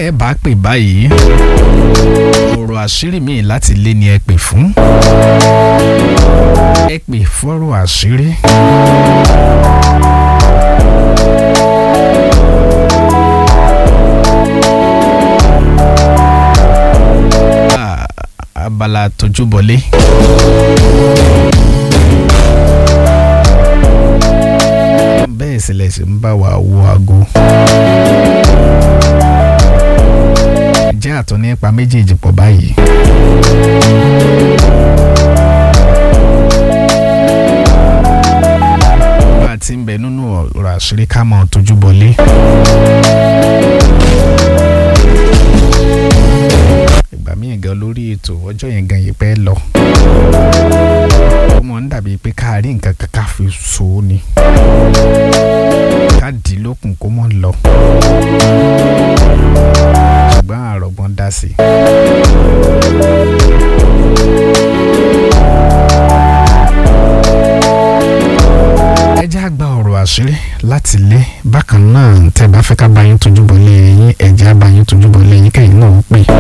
ẹ bá pè báyìí ọ̀rọ̀ àṣírí mi láti lé ni ẹ pè fún ẹ pè fọ́rọ̀ àṣírí. Ah, abala tójúbọlé. bẹ́ẹ̀ sì lẹ̀ sì ń bá wa wo aago. jẹ́ àtọ́ nípa méjèèjì pọ̀ báyìí. bá a ti ń bẹ nínú ọ̀rọ̀ àṣírí ká mọ̀ tójú bọlé. ìgbà míì gan lórí ètò ọjọ́ yẹn gan yìí pẹ́ lọ. ó mọ̀ ń dàbí pé ká rí nǹkan kan ká fi so ó ni. ká dì í lókun kó mọ̀ lọ. ṣùgbọ́n àrọ̀gbọ́n dá sí i. ẹ jẹ́ àgbà ọ̀rọ̀ àṣírí láti lé bákan náà tẹ́ bá fẹ́ ká bá yín tójú bọ̀ lé yín ẹ jẹ́ á bá yín tójú bọ̀ lé yín kẹ́yìn náà ó pè.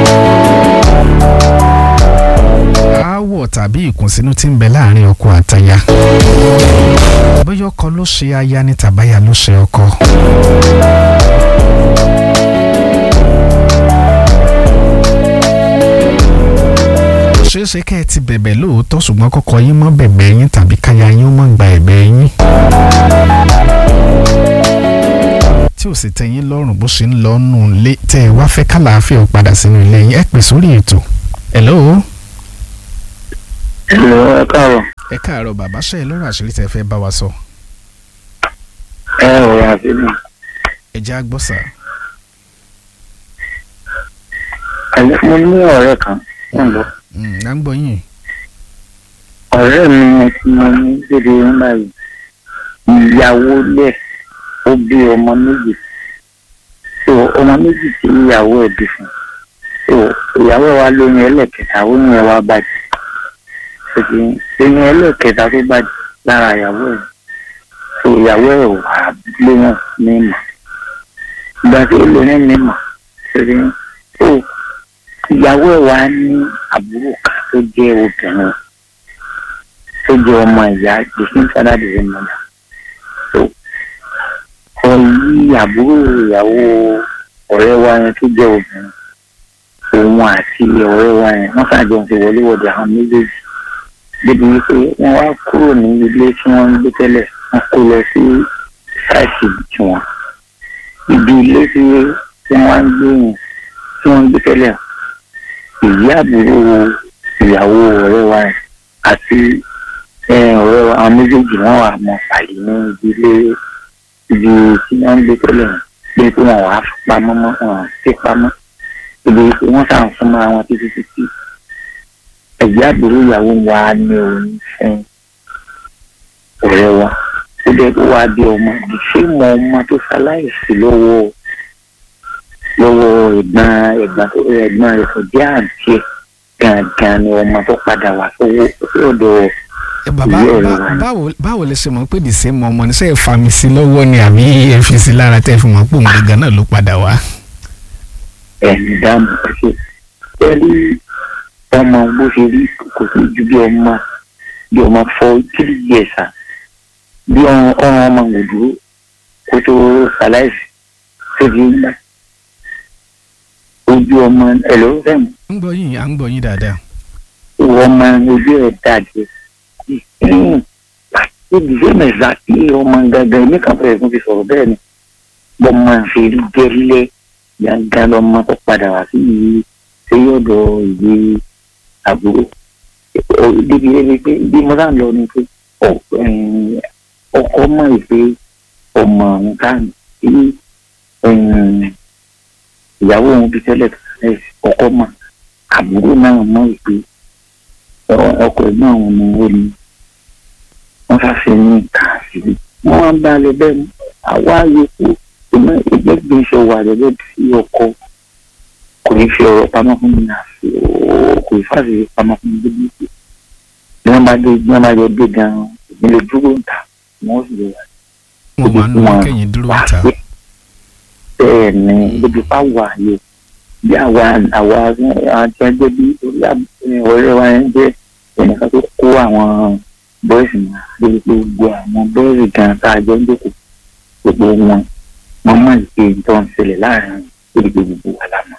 aáwọ̀ tàbí ìkùnsínú tí ń bẹ láàrin ọkọ àtaya bóyá ọkọ ló ṣe aya ní tàbáyà ló ṣe ọkọ. ṣeé ṣe kẹ́ ẹ ti bẹ̀bẹ̀ lóòótọ́ ṣùgbọ́n kọ́kọ́ yín mọ́ bẹ̀bẹ̀ yín tàbí káya yín ó mọ̀ gba ẹ̀bẹ̀ yín. tí ò sì tẹ́yìn lọ́rùn bó ṣe ń lọ nù lé tẹ́ ẹ wá fẹ́ kálàáfíà ó padà sínú ilé yín ẹ pè sórí ètò. hello. Hello, ẹ káàárọ̀. ẹ káàárọ̀ bàbá ṣe é lọ́rọ̀ àṣírí tẹ́ fẹ́ bá wa sọ. ẹ ọ̀rọ̀ àfihàn. ẹ jẹ́ á gbọ́ sà. àlẹ́ mo ní ọ̀rẹ́ kan ń lọ. Mm, à ń gbọ́ yín. ọ̀rẹ́ mi tí mo ní dédé nígbà yìí ìyàwó lẹ̀ ó bí ọmọ méjì so ọmọ méjì tí ìyàwó ẹ̀ bí fún so ìyàwó ẹ̀ wá lóyún ẹlẹ́kẹta oyún ẹ̀ wá bàjẹ́ ṣèkì oyún ẹlẹ́kẹta tó bàjẹ́ lára ìyàwó ẹ̀ so ìyàwó ẹ̀ wà lóyún ní ìmọ̀ ìgbà tí ó lóyún ní ìmọ̀ ṣèkì so ìyàwó ẹ̀ wá ní àbúrò kan tó jẹ́ obìnrin tó jẹ́ ọmọ ìyá gbèsè fada dèrè mọ́lá tó kọ yí àbúrò ìyàwó ọ̀rẹ́ wa yẹn tó jẹ́ obìnrin òun àti ọ̀rẹ́ wa yẹn wọ́n ṣàjọ ń fi wọléwọ̀de àwọn méjèèjì débi wípé wọ́n wá kúrò ní ilé tí wọ́n ń gbé tẹ́lẹ̀ wọ́n kó lọ sí ṣáìsì tiwọn ibi ilé tí wọ́n ń gbé yẹn tí wọ́n ń gbé tẹ́lẹ̀ ìyá àbúrò ìyàwó ọ̀rẹ́ wa yẹn àti ọ̀rẹ́ wa àwọn méjèèjì wọ́n wà mọ́ pàlì ní ìdílé ibi tí wọ́n ń gbé tẹ́lẹ̀ pé kí wọ́n wàá pamọ́ mọ́ wọn sí pamọ́ ibi tí wọ́n sàn fún mọ́ àwọn títí títí ẹ̀jẹ̀ àbúrò ìyàwó wa ní òun fún ọ̀rẹ́ wa ó dẹ́ kó wá bí ọmọ ṣé mọ ọmọ tó ṣaláìsí lọ́wọ́ lọ́wọ́ ẹ̀gbọ́n ẹ̀gbọ́n tó ẹ̀gbọ́n rẹ̀ tó jẹ́ àǹtí ẹ̀ gangan ni ọmọ tó padà wá sówó ọ̀dọ̀ ẹ bàbá ìyá ọ̀rẹ́ bá- wa ni. báwo báwo lẹ ṣe mọ̀ pé the same ọmọ ní sẹ́ ẹ fa mi sí lọ́wọ́ ni àbí ẹ fi sí lára tẹ́ ẹ fi mọ̀ pé òun gangan náà ló padà wá. ẹ̀mí dáàmú ẹ̀ṣẹ̀ pẹ̀lú ọmọ bó ṣe rí kò sí ju bí ọmọ bí ọmọ fọ three years à bí ọ̀ràn ọ̀ràn ọmọ kò dúró kó tó ṣaláìsí tó fi ń gbà ojú ọmọ ẹ̀ ló ń fẹ̀mù ń gbọ́ yín à ń gbọ́ yín dáadáa. ọmọ ojú ẹ̀ dàjẹ́ ibi ṣé mẹ́sà tí ọmọ gangan ní kan fẹ́ẹ́ fún fi sọ̀rọ̀ bẹ́ẹ̀ ni bọ́ máa ń ṣe rí gẹ́lẹ́ gangan lọ́mọ tó padà wá sí yìí ṣé yọ̀dọ̀ ìwé àbúrò Ó- débi débi pé bí mo sáà ń lọ ni pé ọ- ẹ̀m, ọkọ mọ̀ pé ọmọ nǹkan tí ẹ̀m, ìyàwó òun fi tẹ́lẹ̀ tẹ́lẹ̀ ọkọ mọ̀ àbúrò náà mọ̀ pé ọ- ọkọ ẹ̀ náà ni ó ní wọ́n ṣàṣe ní ìka àṣírí wọ́n wá ń bá a lọ bẹ́ẹ̀ ni àwa yòókù ìmọ̀ ìgbẹ́gbẹ́ iṣẹ́ wà gẹ́gẹ́ bí ọkọ kò ní fi ọ̀rọ̀ pamọ́ fún mi àfi kò ní fàṣẹ pamọ́ fún mi débi pé bí wọ́n bá dé bí wọ́n bá jọ dé gan-an ìdílé dúró ń ta wọ́n sì lè wà mo máa ń nu Wọn- kẹ́yìn dúró wá ta. pé bẹ́ẹ̀ bẹ́ẹ̀ ni débi pa wà yìí bí àwa àwa àti ẹgbẹ́ bí orí ọ̀rẹ́ wa yẹn jẹ́ ẹnìkan tó kó àwọn bọ́ọ̀sì náà lórí pé gbogbo àwọn bọ́ọ̀sì gan tá a jọ ń jókòó gbogbo wọn wọn mọ̀ pé nǹkan ń ṣẹlẹ̀ láàrin lórí pé gbogbo wa la mọ̀.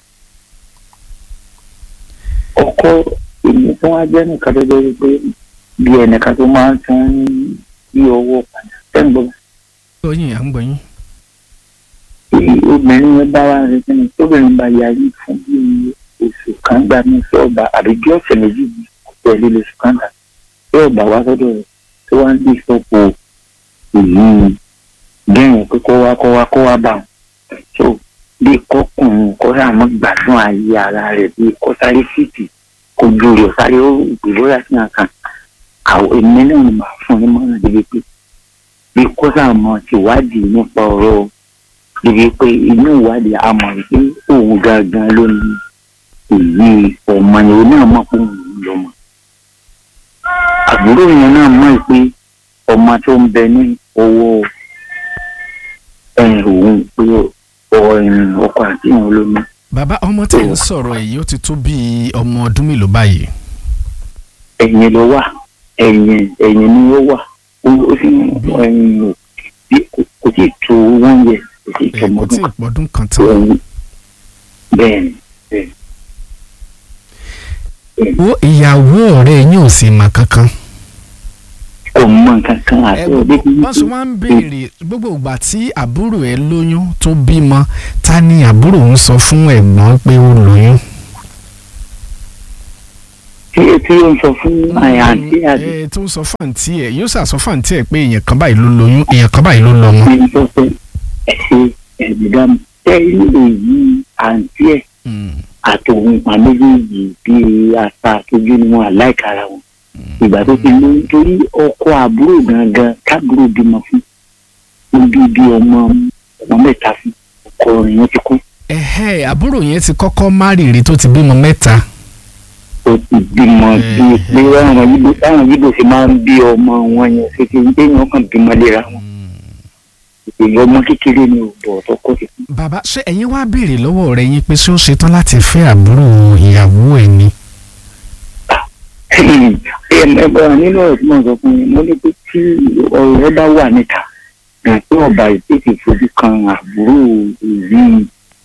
ọkọ èmi tó wá jẹ́ nìkan tó jẹ́ pé bí ẹnìkan tó máa ń tún yí owó padà tẹ́ǹgbọ́n gbọ́yìn à ń gbọ́yìn. tí obìnrin yẹn bá wá retí ni tóbìnrin bá yarí fún bí oṣù kan gbà ní sọ́ọ̀bà àbí bí ọ̀sẹ̀ méjì kò tẹ̀lé lóṣù kan gbà tí ọ̀bà wá sọ́dọ̀ rẹ̀ tó wá ń bí ìsọ́pọ̀ èyí gẹ́yìn pé kó wá kó wá kó wá bá wọn. so bí kọkùnrin kó sàmú gbádùn ayé ara rẹ̀ bí kó sáré fìtì kó ju rẹ̀ sáré ó ìgbòho àti àkàn àwọn èmi náà ni màá fún un ní mọ́ràn débi pé bí kó sàmú tìwádìí nípa ọ̀rọ̀ débi pé inú ìwádìí a mọ̀ pé òun gangan ló ní èyí ọmọ yẹn náà mọ̀ pé òun lọ́mọ. àbúrò yẹn náà mọ̀ pé ọmọ tó ń bẹ ní owó òun pé ọkọ àti ìwọ̀n ló ní. bàbá ọmọ tí ń sọ̀rọ̀ èyí ó ti tó bíi ọmọ ọdún mélòó báyìí. ẹ̀yìn ló wà ẹ̀yìn ẹ̀yìn ni ó wà ó sì ẹ̀yìn kò tí ì tó wọ́n yẹ kò tí ì tó ẹ kò tí mọ́dún ì pọ́dún kan tán. kan. bẹ́ẹ̀ ni bẹ́ẹ̀ ni. wo ìyàwó ọ̀rẹ́ yín ò sì mà kankan. kò mọ nǹkan kan àti ẹ ọdẹ tí wọ́n sọ wọ́n ń béèrè gbogbo ìgbà tí àbúrò ẹ lóyún tó bímọ ta ni àbúrò ń sọ fún ẹ̀gbọ́n pé ó lóyún. tí tí ó ń sọ fún àyà àti àti ẹ tó ń sọ fàǹtì ẹ yóò ṣàṣọ fàǹtì ẹ pé èèyàn kan báyìí ló lóyún èèyàn kan báyìí ló lọ́mọ. ní sọ pé ẹ ṣe ẹ̀dùdá mi tẹ́ inú èyí àǹtí ẹ̀ Mm, àtòun pa méjèèjì bíi ata àtòjú ni wọn àláìkara wọn ìgbà tó ti lóyún torí ọkọ àbúrò gangan káàbúrò bímọ fún ó bí bí ọmọ ọmọ mẹ́ta fún ọkọ rẹ̀ yẹn ti kú ẹ̀hẹ́ àbúrò yẹn ti kọ́kọ́ márìrì tó ti bímọ mẹ́ta. ó ti bímọ bíi pé báwọn yíbo báwọn yíbo ṣe máa ń bí ọmọ wọn yẹn ṣe ti ń déyàn kàn bímọ léra wọn èyí ọmọ kékeré ni ò bọ̀ tọkọ ti kú. bàbá ṣé ẹ̀yin wá béèrè lọ́wọ́ ọ̀rẹ́ yín pé ṣé ó ṣetán láti fẹ́ àbúrò ìyàwó ẹ̀ ni. ẹ̀ẹ́dẹ̀gbọ́n nínú ọ̀rọ̀ tí mo sọ fún yín mo ní pé tí ọ̀rọ̀ bá wà níta gbà pé ọba ìtètè fojú kan àbúrò èyí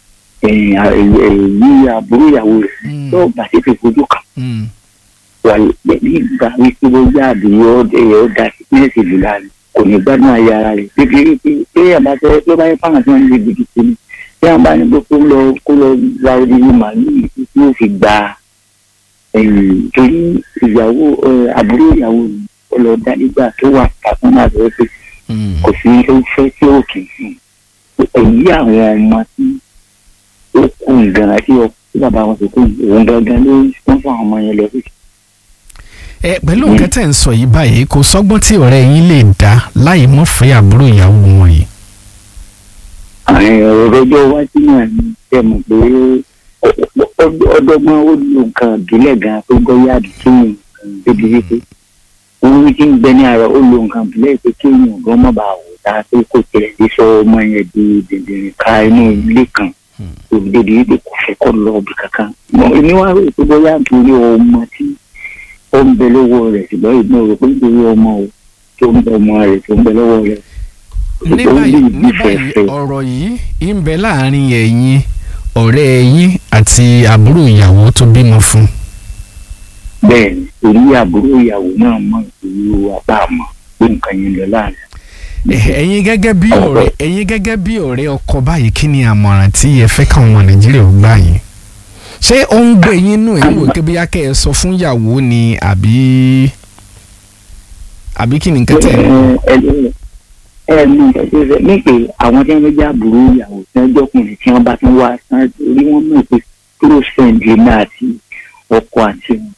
èyí àbúrò ìyàwó rẹ̀ Mm, tó ọba tètè fojú kan mm, wà nígbà wípé bóyá àbíyọ ẹ̀yẹ ó da sí pínlẹ̀ ìlú láàrin kò ní gbádùn ayé ara rẹ̀ bíbí wípé pé àbá tẹ ló bá yẹ fáwọn tí wọ́n ń lé gidi sí ni tí wọ́n bá ní pé kó lọ kó lọ ra odidi màálù tí yóò fi gba ẹ̀yìn torí ìyàwó ẹ, àbúrò ìyàwó ni ó lọ dá nígbà tó wà pàtó náà lọ pé mm. kò sí tó fẹ́ tí ó kì í sìn èyí àwọn ọmọ tí ó kú ìgbàlá tí ọ- tí bàbá wọn ti kú yìí, òun gangan ló ń fún àwọn ọmọ yẹn lọ sí ẹ pẹ̀lú nǹkan tẹ̀ ń sọ yìí báyìí kò sọ́gbọ́n tí ọ̀rẹ́ yín lè dá láì mọ́ fẹ́ àbúrò ìyàwó wọn yìí. àwọn ọ̀rọ̀ ọjọ́ iwájú náà ni ṣe mọ̀ pé ọdọ́gbọ́n ó lo nǹkan ìbílẹ̀ gan tó gbọ́ yáàdì kéèyàn débi wípé òun ti ń bẹ ní ara ó lo nǹkan ìbílẹ̀ pé kéèyàn gan mọ̀ bá wò tá pé kò tẹ̀lé dé sọ ọmọ yẹn di dèdèrè ká inú ilé kan tó débi wípé kò fẹ́ kọ́ lọ ibì kankan. Mọ èmi wá rò pé bóyá nítorí ọmọ tí ó ń bẹ lọ́wọ́ rẹ̀ ṣùgbọ́n ìgbọ́n rò pé nítorí ọmọ o tó ń bẹ ọmọ rẹ̀ tó ń bẹ lọ́wọ́ rẹ̀ ní báyìí ní báyìí ọ̀rọ̀ yìí ń bẹ láàrin ẹ̀yin ọ̀rẹ́ yín àti àbúrò ìyàwó tó bímọ fún. bẹ́ẹ̀ ni torí àbúrò ìyàwó náà mọ̀ ìlú apá àmọ́ pé nǹkan yẹn lọ láàrin. Ẹ- ẹ̀yin gẹ́gẹ́ bí ọ̀rẹ́ ẹ̀yin gẹ́gẹ́ bí ọ̀rẹ́ ọkọ báyìí kí ni àmọ̀ràn tí ẹ fẹ́ káwọn ọmọ nàìjíríà ò gbà yín. ṣé ó ń gbé yín nù ẹ̀yin wò kébí yákẹ́ ẹ sọ fún ìyàwó ni àbí àbí kí ni nǹkan tẹ̀ ẹ́ ẹ ẹ mú ẹsẹ rẹ ní pé àwọn tí wọn jẹ àbúrò ìyàwó tí wọn jọkùnrin tí wọn bá tún wá sán orí wọn mọ̀ pé close friend èmi àti ọkọ àti wọn.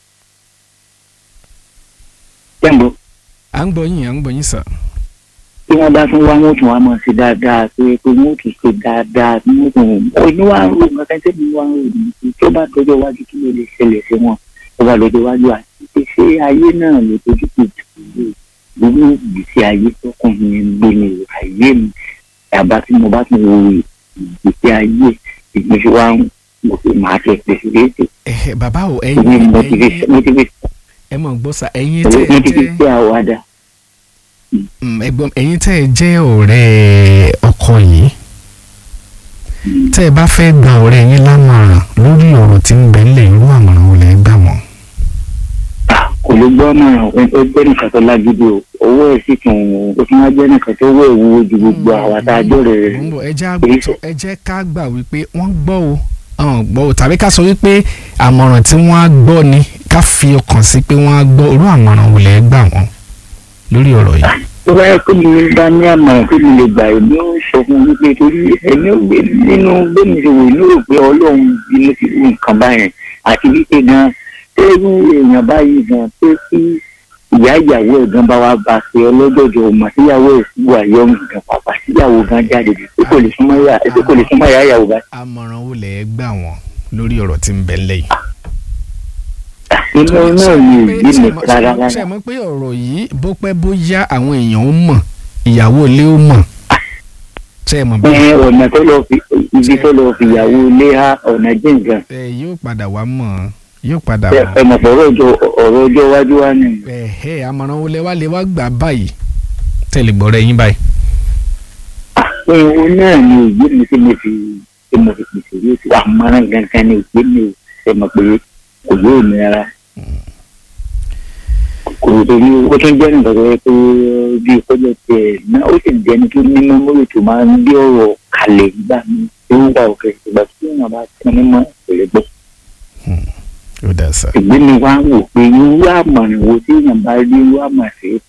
jẹ́ǹbọ̀ à ń gbọ́ yín à ń gbọ́ yín sà. tí wọ́n bá tún wá wọn tún wá mọ̀ sí dáadáa pé pé wọ́n tún ṣe dáadáa tí wọ́n tún oní wá ń rò nǹkan tẹ́tẹ́ mi wá ń rò ní tó bá dọjọ́ iwájú kí ló lè ṣẹlẹ̀ sí wọn tó bá dọjọ́ iwájú àti pé ṣé ayé náà ló tójú tó jù gbogbo ìgbésí ayé tọkùnrin ń gbé ní ayé mi àbá tí mo bá tún wo ìgbésí ayé ìgbésí wa ń mo fi máa ṣe pèsè léèdè ẹ bàbá o ìwé ẹ̀yin motivation ẹ̀yin motivation ẹ mọ̀ gbọ́ sa ẹ̀yin tẹ́ ẹ motivation jẹ́ àwàdà mm, ẹ̀gbọ́n ẹ̀yin tẹ́ ẹ jẹ́ ọ̀rẹ́ ọkọ yìí tẹ́ ẹ bá fẹ́ gba ọ̀rẹ́ yín lámọ̀ràn lórí ọ̀rọ̀ tí ń bẹ ńlẹ̀ irú àmọ̀ràn wo lẹ gbà wọ́n. kò lè gbọ́ náà ó jẹ́ nìkan tó lágídí o owó ẹ̀ sì tún ó tún wá jẹ́ nìkan tó wọ́ ìwúwo ju gbogbo àwa tá a jọ̀rẹ̀ rẹ̀ Mo ń bọ̀, ẹ jẹ́ àgbọ̀tọ̀ ẹ jẹ́ ká gbà wípé wọ́n gbọ́ o àwọn gbọ́ o tàbí ká sọ wípé àmọ̀ràn tí wọ́n á gbọ́ ni ká fi ọkàn sí pé wọ́n á gbọ́ irú àmọ̀ràn wo lẹ gbà wọ́n lórí ọ̀rọ̀ yìí. tó bá yẹ kó mi bá ní àmọ̀ràn tó mi lè gbà èmi ó sọ fún mi pé torí ẹ̀mí ò gbé nínú bẹ́ẹ̀ni ṣe wò ní rò pé ọlọ́run bínú sí irú nǹkan báyẹn àti wípé gan tẹ́rù èèyàn báyìí gan pé kí ìyá ìyàwó ẹ̀ gan bá wá bá a ṣe ọlọ́jọ́jọ́ ọmọ síyàwó ẹ̀ sí wà yọ̀ nǹkan pàpà síyàwó gan jáde pé kò lè súnmọ́ ìyá pé kò lè súnmọ́ ìyá ìyàwó bá. àmọ̀ràn wo lẹ gbà wọ́n lórí ọ̀rọ̀ tí ń bẹ ńlẹ̀ yìí. inú náà ni èyí mi rárá ṣe rárá mọ̀ pé ọ̀rọ̀ yìí bó pẹ́ bó yá àwọn èèyàn ó mọ̀ ìyàwó ilé ó mọ̀ ṣe mọ̀ bí ẹ ọ̀nà tó lọ fi ibi tó lọ fi ìyàwó ilé ha ọ̀nà jìngàn ẹ yóò padà wá mọ̀ yóò padà ẹ mọ̀. mọ̀ pé ọ̀rọ̀ ọjọ́ ọ̀rọ̀ ọjọ́ iwájú wa ni. ẹ̀hẹ́ àmọ̀ràn wo lẹ wá lè wá gbà báyìí tẹ̀lé gbọ́rọ̀ ẹ̀yìn báyìí. ohun náà ni èyí mi tí mo fi tí mo fi pèsè yóò ti wà mọ́rán gangan ni èyí mi ò ṣe mọ̀ pé kò yóò ní ara. kò torí ó tún jẹ́ nǹkan tó yẹ pé bí ìkọ́jọ́ tiẹ̀ náà ó sì jẹ́ ní kí ní mẹ́mórì tó máa ń gbé ọ̀rọ̀ kalẹ̀ nígbà mi tó ń wà òkè ìgbà tí èèyàn bá tún ní mọ́ ìpele gbọ́. ó dà sá. ìgbé mi wá wò pé irú àmọ̀ràn wo tí èèyàn bá rí irú àmọ̀ràn sí